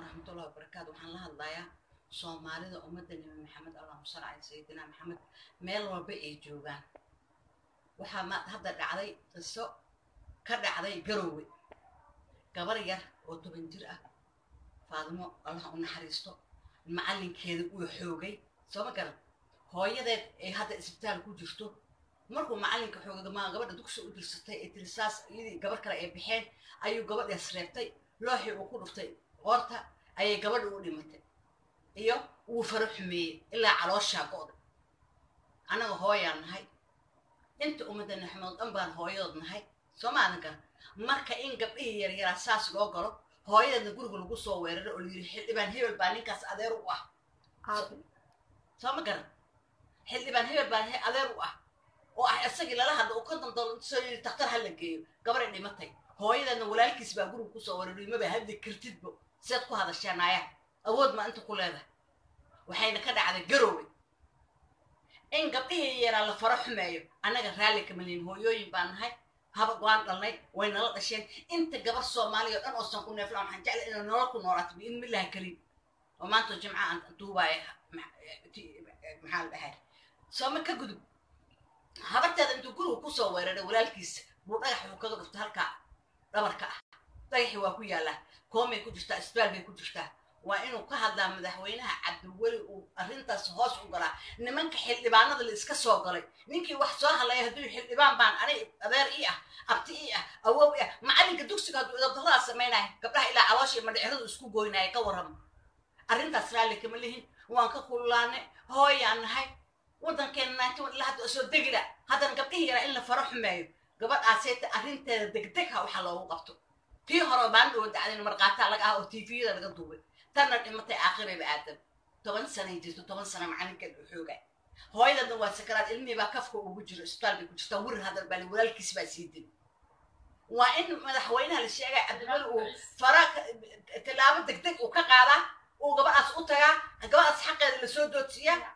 waraxmatullahi wabarakaatu waxaan la hadlayaa soomaalida ummadda nebi maxamed allahuma salli cala sayidina maxamed meel walba ay joogaan waxaa ma hadda dhacday qiso ka dhacday garowe gabar yar oo toban jir ah faadimo allah u naxariisto macallinkeeda uu xoogay soo ma garan hooyadeed ay hadda isbitaal ku jirto markuu macallinka xoogay ma gabadha dugsi u dirsatay ee tiri saas iyadii gabar kale ay baxeen ayuu gabadhaas reebtay looxii uu ku dhuftay qoorta ayay gabadha u dhimatay iyo wuu faro xumeeyey ilaa calooshaa go'day annaga hooyaan nahay inta ummadda naxmood dhan baan hooyadood nahay soo maadan garan marka in gabdhihii yaryaraa saas loo galo hooyadeedna guriga lagu soo weeraro oo layidhi xildhibaan hebel baa ninkaas adeer u ah soo ma garan xildhibaan hebel baa adeer u ah oo ah isagii lala hadla uu ka dandoolo soo yidhi daktar ha la geeyo gabaray dhimatay hooyadeedna walaalkiis baa guriga kusoo weeraray maba hadli kartidbo seed ku hadashaa naaya awood maa inta ku leedahay waxayna ka dhacday garowe in gabdhihii yaraa la faro xumeeyo annaga raalli kama lihin hooyooyin baan nahay haba waan dhalnay way nala dhasheen inta gabar soomaaliya o dhan oosan ku neeflaan waxaan jeclay inay nolol ku noolaato biidn millahi kariim oo maanta jimca aan duubaaya maxaa la dhahay sooma ka gudub habarteeda intuu guriga kusoo weeraray walaalkiisa buu dhagax uu kaga dhuftay halkaa dhabarka ah dhagaxii waa ku yaallaa koomay ku jirtaa isbaal bay ku jirtaa waa inuu ka hadlaa madaxweynaha cabdiweli uu arrintaas hoos u galaa nimanka xildhibaanada la iska soo galay ninkii wax soo hadlaya hadduu xildhibaan baan ani adeer ii ah abti ii ah awow ii ah macallinka dugsiga hadduu idabdaradaa samaynaya gabdhaha ilaa caloosha madhiciradu isku goynaya ka warrama arrintaas raalli kama lihin waan ka kululaanay hooyaan nahay waddankeena naanti ilaa hadda soo degila haddana gabdhihii yaraa in la faro xumeeyo gabadhaasayta arrinteeda degdeg ha waxaa loogu qabto tii hore baan dhowo dacdayna markaataa laga ah oo tviyada laga duubay tanna dhimatay aakhirayba aadam toban sanay jirto toban sana macalinkeed u xooga hooyadana waa sakaraad ilmihii baa kafka ugu jiro isbitaal bay ku jirtaa wirir hadal baa walaalkiis baa sii dil waa in madaxweynaha la sheegaya cabdimali uu fara tallaabo degdeg uu ka qaadaa uu gabadhaas u tagaa gabadhaas xaqeeda lasoo doodsiiyaa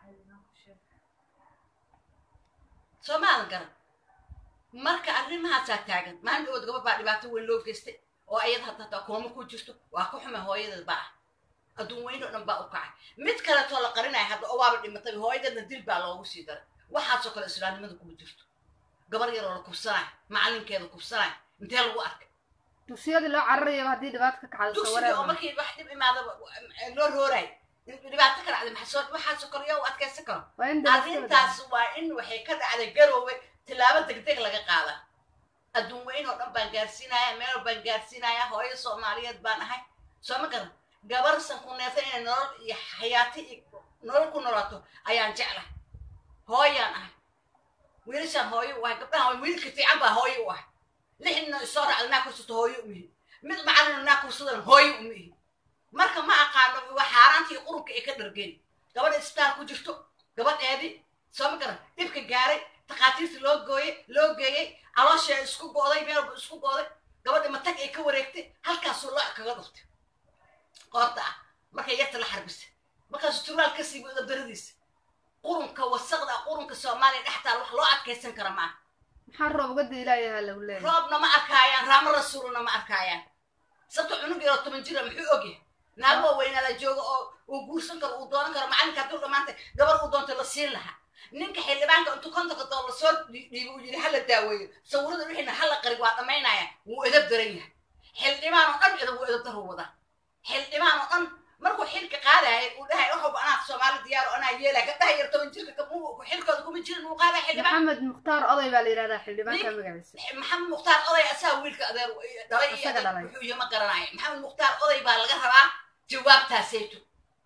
soo maadan garan marka arrimahaasaa taagan maalin dhawood gabad baa dhibaato weyn loo geystay oo ayada hadda hataa kooma ku jirto waa ka xumay hooyadeed baa ah adduun weyn oo dhan baa u kacay mid kaleetoo la qarinaya hadda oo waaba dhimatay hooyadeedna dil baa loogu sii daray waxaasoo kale islaamnimada kuma jirto gabar yaroo la kubsanaya macallinkeeda kubsanaya intee lagu arkay dugsiyadii loo cararayaba haddii dhibaato ka kacdo dugsigii oo markii wax dhib imaadaba loo roorayo dhibaato ka dhacday maxasoo waxaasoo kale yaa u adkaysan karo waa in arrintaas waa in waxay ka dhacday garoowe tilaabo degdeg laga qaada adduun weyn oo dhan baan gaarsiinaya meel baan gaarsiinaya hooyo soomaaliyeed baan ahay soo ma garan gabar san ku neefta inay nolol iyo xayaati iyo nolol ku noolaato ayaan jeclahay hooyaan ahay wiilashaan hooyo u ahay gabdhahan wiilka fiican baa hooyo u ahay lixdina isoo raacda naa kursato hooyo umihi mid macallina naa kursadan hooyo umihi marka ma aqaano waa xaaraantii qurubka ay ka dhargeen gabadha isbitaal ku jirto gabadheedii soo ma garan dhibka gaaray takhaatiirta loo gooyey loo geeyey caloosha isku go'day meelba isku go'day gabadha matag ay ka wareegtay halkaasuu looc kaga dhuftay qoorta ah markay yarta la xarbisay markaasuu turaal ka siibo dabdaradiisa qurunka wasaqda qurunka soomaaliya dhextaal wax loo adkaysan kara maaha maxaa roob uga diilaayaha lagu leeyahay roobna ma arkaayaan raamo rasuulna ma arkaayaan sabta cunug yaroo toban jira muxuu ogyahay naagoo weynaada jooga oo uu guursan karo uu doonan karo macalinka hadduu dhammaantay gabar uu doonto la siin lahaa ninka xildhibaanka intuu kontonka dool lasoo dhiibo uu yidhi hala daaweeyo sawirada wixiina hala qarig waa dhammaynaya wuu edab daran yahay xildhibaan oo dhan edab wuu edab daru wadaa xildhibaan oo dhan markuu xilka qaadaya uu dhahay waxuba anaa soomaali diyaar oo anaa yeelaya gabdhaha yar toban jirka xilkooda kuma jirin uu qaadaya xildhibaan maxamed mukhtaar oday baa la yidhahdaa xildhibaanka magaciisa maxamed mukhtaar oday asaa wiilka adeer dhalay iyo Asaga dhalay. wuxuu iyo ma garanaya maxamed mukhtaar oday baa laga rabaa jawaabtaasayto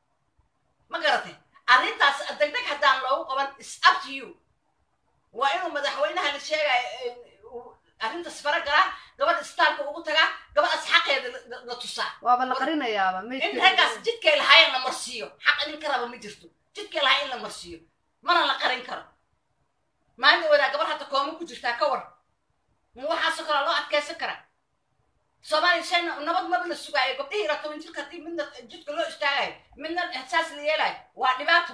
ma garatay arrintaas degdeg haddaan loogu qaban is up to you waa inuu madaxweynaha la sheegaya arrintaas fara galaa gabadha istaalka ugu tagaa gabadhaas xaqeeda la- la- la tusaa waaba la qarinayaaba in maydka raggaas jidkay lahaayeen la marsiiyo xaq nin ka raba ma jirto jidkay lahaa in la marsiiyo mana la qarin karo maalin wadaa gabar hadda kooma ku jirtaa ka war ma waxaasoo kale loo adkaysan karaa soomaaliya shay nabad maba la sugaayo gabdhihii ira toban jirka haddii midna jidka loo istaagayo midna saas la yeelayo waa dhibaato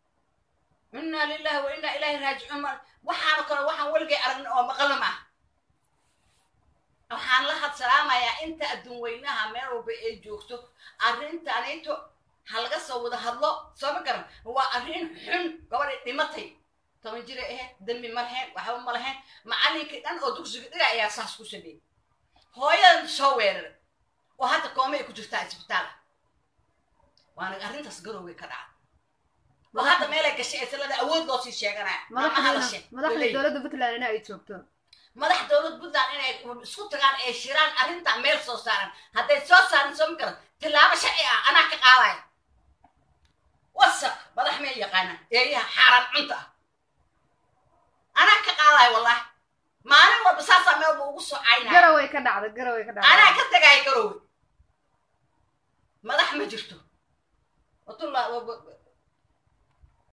inna lillahi wa inna ilaahi raajicuun ma waxaano kale waxaan weligay aragnin oo maqalna maaha waxaan la hadsalaamayaa inta adduun weynaha meel walba ay joogto arrintanito ha laga soo wada hadlo soo ma garan waa arrin xun gabadhay dhimatay toban jiray ahayd dembi ma lahayn waxba ma lahayn macallinkii dhan oo dugsiga dhiga ayaa saas ku sameeyey hooyadan soo weeraray oo hadda kooma ay ku jirtaa isbitaala waana arrintaas garowgay ka dhacda oo hadda meelay gashay ee salada awood loo sii sheeganaya maamaha la sheeg madaxda dowladda puntland in ay joogto madax dowlad puntland inay isku tagaan ee shiraan arrintan meel soo saaran hadday soo saaran soo ma garan tillaabo sharci ah anaa ka qaadaya wasaq madax meel yaqaana eeyaha xaaraan cunta ah anaa ka qaadaya wallahi maalin walba saasaa meel ba ugu soo caynaya garaway ka dhacda garaway ka dhacda anaa ka tagaaya garowe madax ma jirto watulla